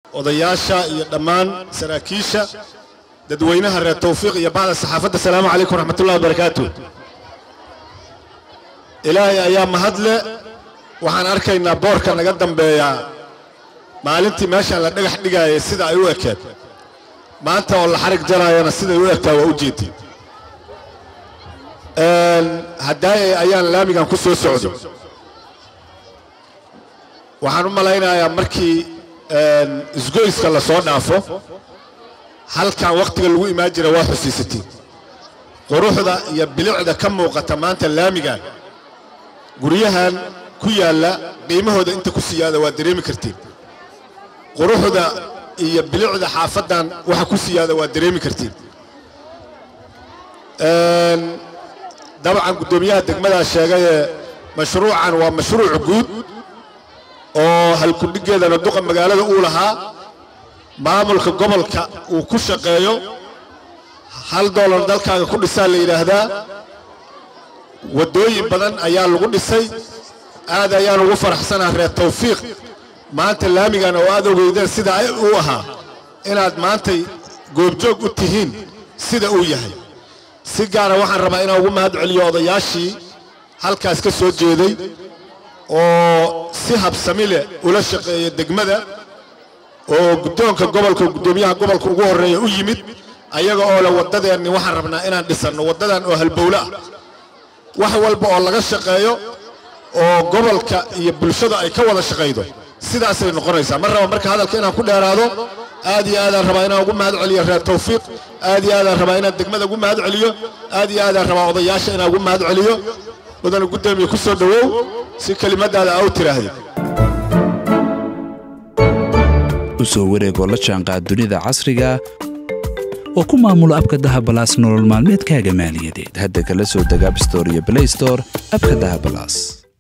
odayaasha iyo dhammaan saraakiisha dadweynaha reer tawfiiq iyo bacda saxaafadda asalaamu calaykum waraxmatullahi wabarakaatu ilaahay ayaa mahadle waxaan arkaynaa boorka naga dambeeyaa maalintii meeshaan la dhagax dhigaayay sida ay u ekeed maanta oo la xarig jaraayana siday u egtaa waa u jeedin haddaayay ayaan laamigan ku soo socday waxaan u malaynayaa markii isgoyska la soo dhaafo halkan wakhtiga lagu imaan jira waa xusiisatiin quruxda iyo bilicda ka muuqata maanta laamigan guryahan ku yaalla qiimahooda inta ku siyaada waa dareemi kartiin quruxda iyo bilicda xaafaddan waxa ku siyaada waa dareemi kartiin dabcan guddoomiyaha degmadaa sheegayee mashruucan waa mashruuc guud oo halkudhiggeedana duqa magaalada uu lahaa maamulka gobolka uu ku shaqeeyo hal doolar dalkaaga ku dhisaa la yidhaahdaa waddooyin badan ayaa lagu dhisay aad ayaan ugu faraxsanaa reer tawfiiq maanta laamigan oo aad ogeydeen sida uu ahaa inaad maantay goobjoog u tihiin sida uu yahay si gaara waxaan rabaa inaan ugu mahad celiyo odayaashii halkaas ka soo jeeday oo si habsami leh ula shaqeeya degmada oo guddoonka gobolka guddoomiyaha gobolka ugu horreeya u yimid ayaga oo leh waddadeenni waxaan rabnaa inaan dhisanno waddadan oo halbowle ah wax walba oo laga shaqeeyo oo gobolka iyo bulshada ay ka wada shaqaydo sidaasay noqonaysaa mar raba marka hadalka inaan ku dheeraado aad iyo aadaan rabaa inaan ugu mahad celiyo reer tawfiiq aad iyo aadaan rabaa inaan degmada ugu mahad celiyo aad iyo aadaan rabaa odayaasha inaan ugu mahad celiyo mudana guddoomiye ku soo dhowow si kelimadaada aa u tiraahday u soo wareegoo la jaanqaad dunida casriga oo ku maamulo abka dahabalaas nolol maalmeedkaaga maaliyadeed hadda kala soo deg abstore iyo blaystore abka dahabalaas